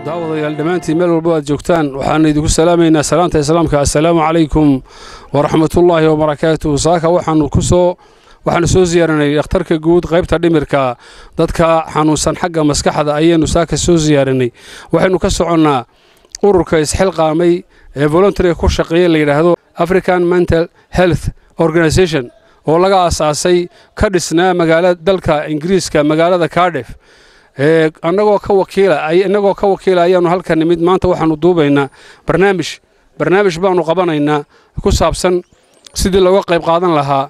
daawadayaal dhammaantiin meel walbo aad joogtaan waxaanu idinku salaamaynaa salaanta islaamka assalaamu calaykum waraxmatullaahi wabarakaatuhu saaka waxaanu ku soo waxaanu soo siyaaranay dhakhtarka guud qaybta dhimirka dadka xanuunsan xagga maskaxda ayaanu saaka soo siyaaranay waxaynu ka soconnaa ururka isxilqaamay ee voluntaryga ku shaqeeya la yidhaahdo african mental health organisation oo laga aasaasay ka dhisnaa magaala dalka ingiriiska magaalada cardef annagoo ka wakiila innagoo ka wakiila ayaanu halkan nimid maanta waxaanu duubaynaa barnaamij barnaamij baanu qabanaynaa ku saabsan sidii looga qayb qaadan lahaa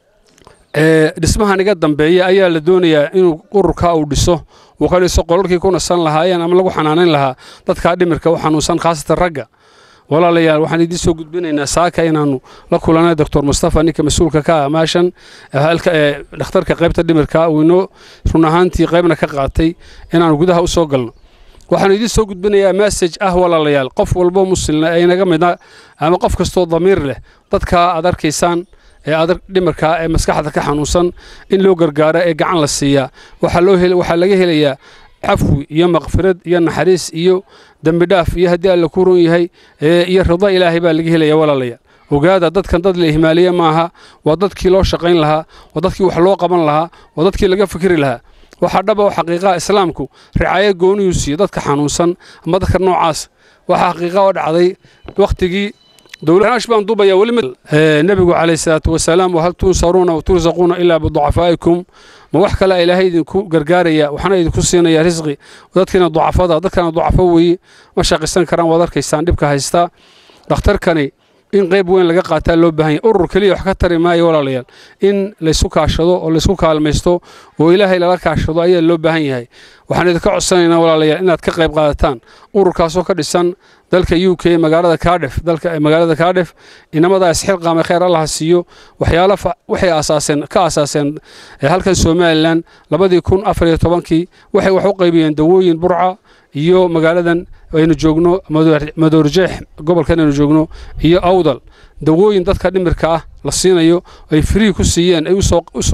dhismahan iga dambeeya ayaa la doonayaa inuu ururka uu dhiso uu ka dhiso qolalkii ku nasan lahaayeen ama lagu xanaanayn lahaa dadkaa dhimirka u xanuunsan khaasatan ragga walaalayaal waxaan idiin soo gudbinaynaa saaka inaannu la kulanay doctor mustafa ninka mas-uulka ka ah maashan dhakhtarka qaybta dhimirka uu inoo run ahaantii qaybna ka qaatay inaannu gudaha u soo galno waxaanu idiin soo gudbinayaa message ah walaalayaal qof walbo muslimna ee inaga midna ama qof kastoo damiir leh dadkaa aad arkaysaan ee adag dhimirka ee maskaxda ka xanuunsan in loo gargaaro ee gacan la siiyaa waxaa laga helayaa cafwi iyo maqfirad iyo naxariis iyo dembi dhaaf iyo haddii alla ku ron yahay iyo rido ilaahay baa laga helaya walaalayaal ogaada dadkan dad la ihmaaliye maaha waa dadkii loo shaqayn lahaa waa dadkii wax loo qaban lahaa waa dadkii laga fikri lahaa waxaa dhaba oo xaqiiqaha islaamku ricaayo gooniyuu siiyo dadka xanuunsan ama dadka noocaas waxaa xaqiiqa oo dhacday wakhtigii dowlaash baan duubaya weli nebigu calayhi salaatu wasalaam wahal tunsaruuna wa tursaquuna ilaa biducafaa'ikum ma wax kale ilaahay idinku gargaaraya waxna idinku siinaya risqi dadkiina ducafada dadkana ducafo weeye ma shaqisan karaan waad arkaysaan dhibka haystaa dhakhtarkani in qayb weyn laga qaataa loo baahan yahy urur keliya wax ka tari maayo walaalayaal in laysku kaashado oo laysku kaalmaysto oo ilaahay lala kaashado ayaa loo baahan yahay waxaan idinka codsanaynaa walaalayaal inaad ka qayb qaadataan ururkaasoo ka dhisan dalka u k magaalada cardef dalka magaalada cardef inamadaa isxilqaamay khayr allaha siiyo waxyaalo waxay aasaaseen ka aasaaseen halkan somalilan labadii kun afar iyo tobankii waxay wax u qaybiyeen dawooyin burca iyo magaaladan aynu joogno madoorjeex gobolkan aynu joogno iyo awdal dawooyin dadka dhimirka ah la siinayo ay frii ku siiyeen ay u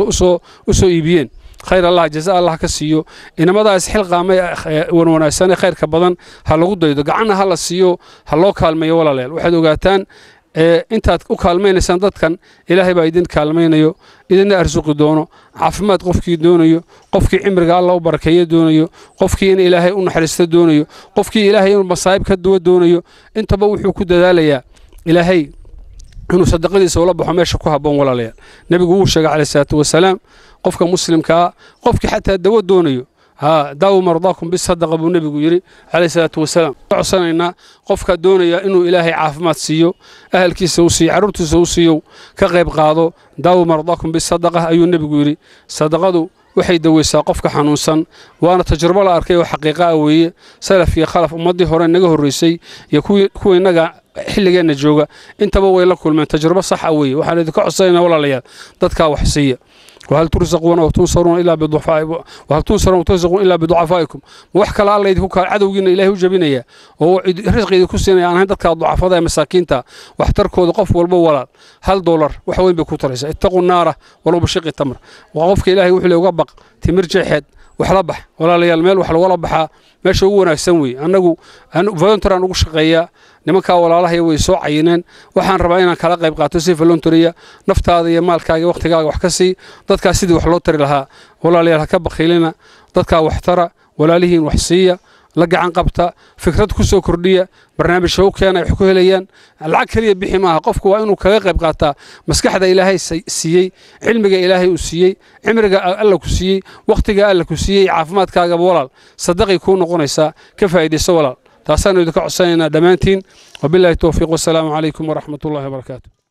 soo iibiyeen khayr allah jaza allah ka siiyo inamadaa isxilqaamay wanwanaagsanee khayrka badan ha lagu daydo gacanna ha la siiyo ha loo kaalmeeyo walaalayaal waxaad ogaataan intaad u kaalmaynaysaan dadkan ilaahay baa idin kaalmaynayo idinna arsuqi doono caafimaad qofkii doonayo qofkii cimriga alla u barakeeyo doonayo qofkii in ilaahay u naxariisto doonayo qofkii ilaahay inuu masaa'ib ka duwa doonayo intaba wuxuu ku dadaalayaa ilaahay inuu sadaqadiisa ula baxo meesha ku habboon walaalayaal nebigu wuu sheegay calayhi salaatu wasalaam qofka muslimkaa qofkii xataa dawo doonayo ها داو مرضاكم بالصدقة أبو النبي يري عليه الصلاة والسلام عصنا قفك دونيا إنه إلهي عافمات سيو أهل كي سوسي عرورت سوسيو كغيب قاضو داو مرضاكم بالصدقة أيو النبي يري صدقة waxay daweysaa qofka xanuunsan waana tajrubo la arkay oo xaqiiqa weeye salaf iyo khalaf ummadii hore naga horreysay iyo kuwa innaga xilligeenna jooga intaba way la kulmeen tajrubo saxa weeye waxaan idinka codsanaynaa walaalayaal dadkaa wax siiya وهل ترزقون وتنصرون إلا بضعفاء وهل تنصرون وترزقون إلا بضعفائكم وح كلا الله يدكو عدوغينا إلهي وجبينيا oo risqi idinku siinaya aan dadka ducafada ee masaakiinta waxtarkooda qof walba walaal hal doolar wax weyn bay ku taraysaa ittaqu naara walow bishiqi tamr waa qofka ilaahay wuxuu uga baq timir jeexeed wax la bax walaalayaal meel wax lagula baxaa meesha ugu wanaagsan wey annagu volunteer aan ugu shaqeeyaa nimankaa walaalahaya way soo cayineen waxaan rabaa inaan kala qayb qaato si volunteeriya naftaada iyo maalkaaga wakhtigaaga wax ka sii dadkaa sidii wax loo tari lahaa walaalayaal ha ka bakhiilina dadkaa wax tara walaalihiin wax siiya la gacan qabta fikrad ku soo kordhiya barnaamijka u keena ay wax ku helayaan lacag keliya bixi maaha qofku waa inuu kaga qayb qaataa maskaxda ilaahay siiyey cilmiga ilaahay uu siiyey cimriga alla ku siiyey wakhtiga alla ku siiyey caafimaadkaagaba walaal sadaqay kuu noqonaysaa ka faa'iidayso walaal taasaanu idinka codsanaynaa dhammaantiin wabilaahi towfiiq wasalaamu calaykum waraxmat ullahi wabarakaatu